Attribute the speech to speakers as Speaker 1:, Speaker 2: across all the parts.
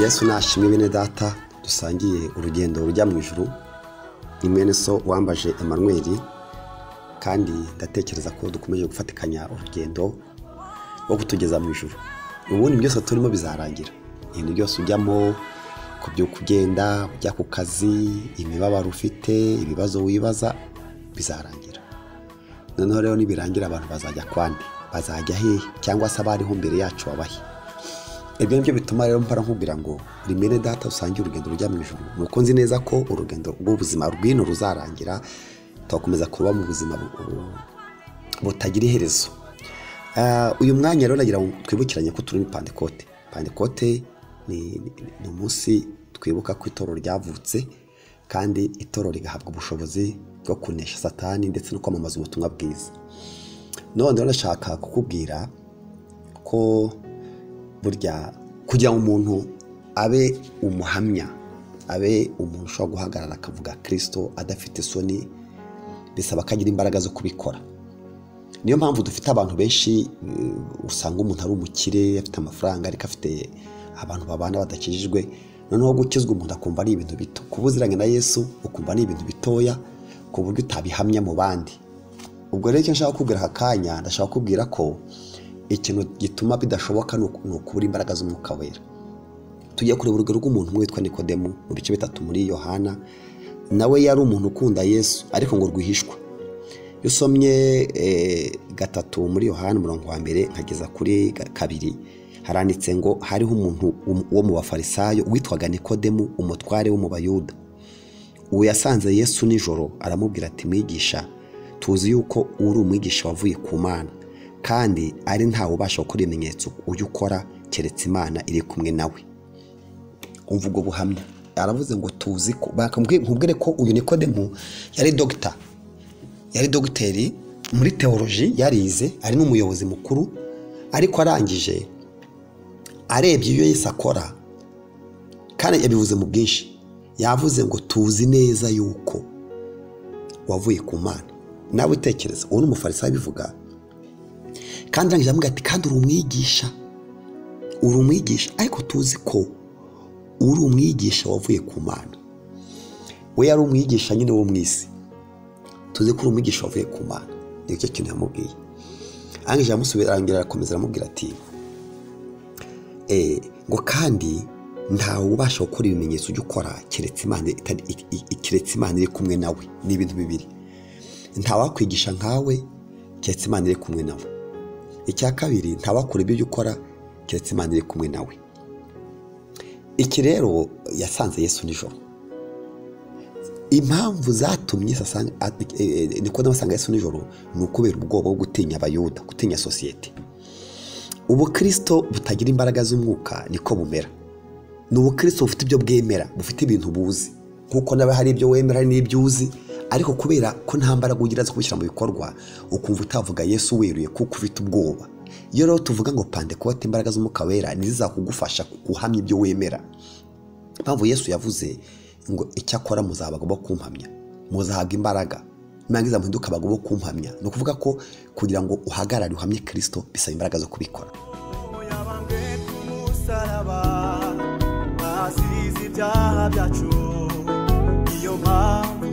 Speaker 1: yesu nashimwe bene data dusangiye urugendo rujya mu ijuru ni mwene so wambaje Emmanuel kandi ndatekereza ko dukomeje gufatikanya urugendo rwo kutugeza mu ijuru ubundi byose turimo bizarangira ibintu byose ujyamo kubyuka ugenda ujya ku kazi imibabaro ufite ibibazo wibaza bizarangira noneho rero nibirangira abantu bazajya kwandi bazajya hehe cyangwa se abariho mbere yacu babahe ibyo ni byo bituma rero mpora nkubwira ngo rimwe data usange urugendo rujya mu ijoro nuko nzi neza ko urugendo rw'ubuzima rw'ino ruzarangira tugakomeza kuba mu buzima butagira iherezo uyu mwanya rero nagira ngo twibukiranye ko turimo pandikote pandikote ni umunsi twibuka ko itorero ryavutse kandi itorero rigahabwa ubushobozi bwo kunesha satani ndetse no kwamamaza ubutumwa bwiza none rero ndashaka kukubwira ko burya kugira ngo umuntu abe umuhamya abe umuntu ushobora guhagarara akavuga kirisito adafite isoni bisaba ko agira imbaraga zo kubikora niyo mpamvu dufite abantu benshi usanga umuntu ari umukire afite amafaranga ariko afite abantu babana badakijijwe noneho gukizwa umuntu akumva ari ibintu bito kuba uziranye na yesu ukumva ni ibintu bitoya ku buryo utabihamya mu bandi ubwo rero icyo nshaka kubwira aka kanya ndashaka kubwira ko ikintu gituma bidashoboka ni ukubura imbaraga z'umwuka wera tujya kureba urugero rw'umuntu umwe witwa nikodemu mu bice bitatu muri yohana nawe yari umuntu ukunda yesu ariko ngo rwihishwa iyo usomye gatatu muri yohana umurongo wa mbere nkageza kuri kabiri haranditse ngo hariho umuntu wo mu bafarisayo witwaga nikodemu umutware wo mu bayuda uwo yasanze yesu nijoro aramubwira ati mwigisha tuzi yuko uri umwigisha wavuye ku mana kandi ari ntawe ubasha gukora ibimenyetso ujya ukora keretse imana iri kumwe nawe umvugo buhamya aravuze ngo tuzi ko bakubwire ko uyu nikodemu yari dogita yari dogiteri muri teoloji yarize ari n'umuyobozi mukuru ariko arangije arebye iyo yese akora kandi yabivuze mu bwinshi yavuze ngo tuzi neza yuko wavuye ku mana nawe utekereza uwo ni umufarisayo abivuga kandi arangije amubwira ati kandi uri umwigisha uri umwigisha ariko tuzi ko uri umwigisha wavuye ku mana we yari umwigisha nyine wo mu isi tuzi ko uri umwigisha wavuye ku mana nicyo kintu yamubwiye arangije amusubira arangira arakomeza aramubwira ati ngo kandi ntawe ubasha gukora ibimenyetso ujya ukora keretse imana iri kumwe nawe ni ibintu bibiri ntawakwigisha nkawe keretse imana iri kumwe nawe icya kabiri ntabakure ibyo ukora keretse imana iri kumwe nawe iki rero yasanze yesu nijoro impamvu zatumye niko ndabasanga yesu nijoro ni ukubera ubwoba bwo gutinya abayuda gutinya sosiyete ubukirisito butagira imbaraga z'umwuka niko bumera ni ubukirisito bufite ibyo bwemera bufite ibintu buzi kuko nawe hari ibyo wemera hari n'ibyo uzi ariko kubera ko nta mbaraga ugira zo kubishyira mu bikorwa ukumva utavuga yesu weruye kuko ufite ubwoba iyo rero tuvuga ngo pandekote imbaraga z'umwuka wera ntizizakugufasha guhamya ibyo wemera impamvu yesu yavuze ngo icyakora muzaba bagomba kumpamya muzahabwa imbaraga nangiza muhinduka bagomba kumpamya ni ukuvuga ko kugira ngo uhagarare uhamye kirisito bisaba imbaraga zo kubikora ibyaha byacu niyo mpamvu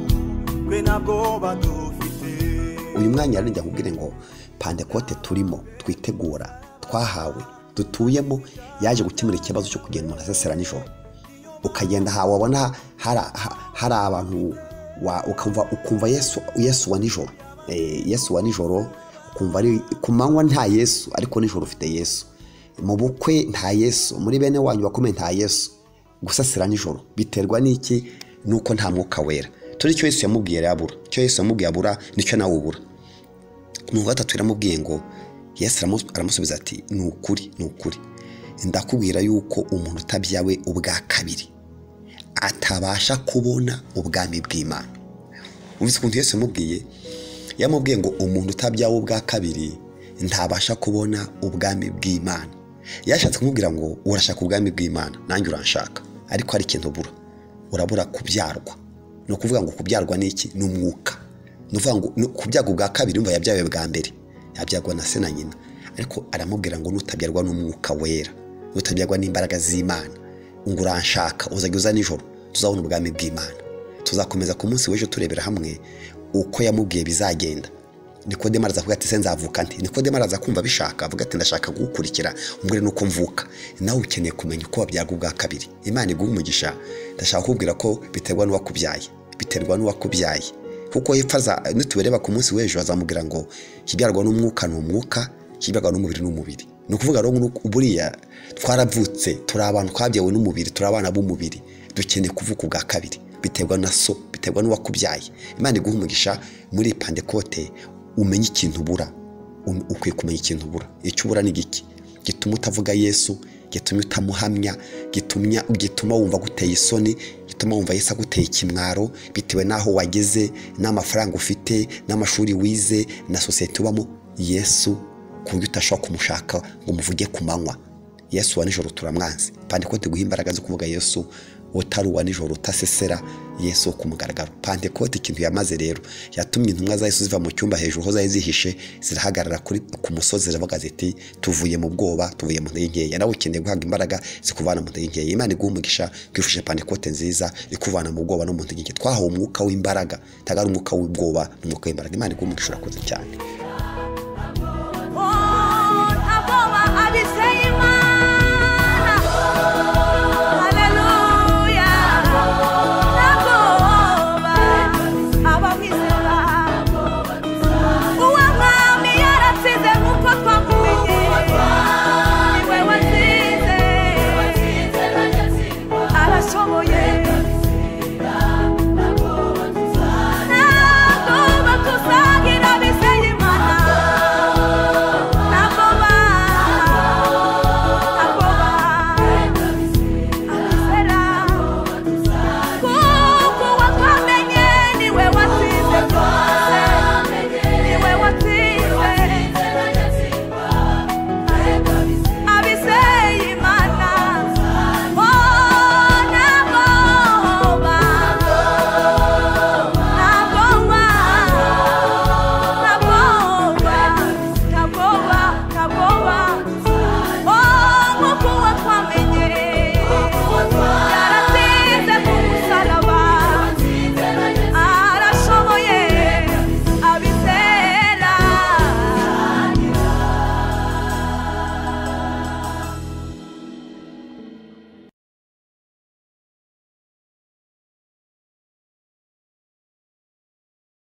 Speaker 1: uyu mwanya rero njya nkubwire ngo pandekote turimo twitegura twahawe dutuyemo yaje gukemura ikibazo cyo kugenda umuntu asesera nijoro ukagenda ahantu wabona hari abantu ukumva yesu wa nijoro yesu wa nijoro ukumva ari ku manywa nta yesu ariko nijoro ufite yesu mu bukwe nta yesu muri bene wanyu bakomeye nta yesu gusasira nijoro biterwa n'iki nuko nta mwuka wera turi icyo Yesu yamubwiye abura icyo Yesu yamubwiye abura nicyo nawe ubura ni gatatu iramubwiye ngo Yesu aramusubiza ati ni ukuri ni ukuri ndakubwira yuko umuntu utabyawe ubwa kabiri atabasha kubona ubwami bw'imana umvise ukuntu Yesu yamubwiye yamubwiye ngo umuntu utabyawe ubwa kabiri ntabasha kubona ubwami bw'imana yashatse kumubwira ngo urashaka ubwami bw'imana nanjye uranshaka ariko hari ikintu ubura urabura kubyarwa ni ukuvuga ngo kubyarwa n'iki ni umwuka ni ukuvuga ngo kubyarwa ubwa kabiri umva yabyawe bwa mbere yabyarwa na se na nyina ariko aramubwira ngo n'utabyarwa n'umwuka wera n'utabyarwa n'imbaraga z'imana ngo uranshaka uzajya uza nijoro tuzabona ubwami bw'imana tuzakomeza ku munsi w'ejo turebera hamwe uko yamubwiye bizagenda nikodemo araza kuvuga ati se nzavuka nti nikodemo araza kumva abishaka avuga ati ndashaka kugukurikira umbwire nuko mvuka nawe ukeneye kumenya uko wabyaga ubwa kabiri imana iguha umugisha ndashaka kukubwira ko biterwa n'uwakubyaye biterwa n'uwakubyaye kuko hepfo aza nitubereba ku munsi w'ejo azamubwira ngo ikibyarwa n'umwuka ni umwuka ikibyarwa n'umubiri ni umubiri ni ukuvuga rero buriya twaravutse turi abantu twabyawe n'umubiri turi abana b'umubiri dukeneye kuvuka ubwa kabiri biterwa na so biterwa n'uwakubyaye imana iguha umugisha muri pandekote umenye ikintu ubura ukwiye kumenya ikintu ubura icyo ubura ni giki gituma utavuga yesu gituma utamuhamya gituma wumva aguteye isoni gituma wumva yesu aguteye ikimwaro bitewe n'aho wageze n'amafaranga ufite n'amashuri wize na sosiyete ubamo yesu ku buryo utashobora kumushaka ngo umuvuge ku manywa yesu wa nijoro turamwanze pandekote guha imbaraga zo kuvuga yesu utari uwa nijoro utasesera yesu wo ku mugaragaro pantekote ikintu yamaze rero yatumye intumwa za yesu ziva mu cyumba hejuru aho zari zihishe zirahagarara ku musozi ziravuga ziti tuvuye mu bwoba tuvuye mu ntege nkeya nawe ukeneye guhabwa imbaraga zikuvana mu ntege nkeya imana iguha umugisha kwifashisha pantekote nziza ikuvana mu bwoba no mu ntege nke twahawe umwuka w'imbaraga tagara umwuka w'ubwoba n'umwuka w'imbaraga imana iguha umugisha urakoze cyane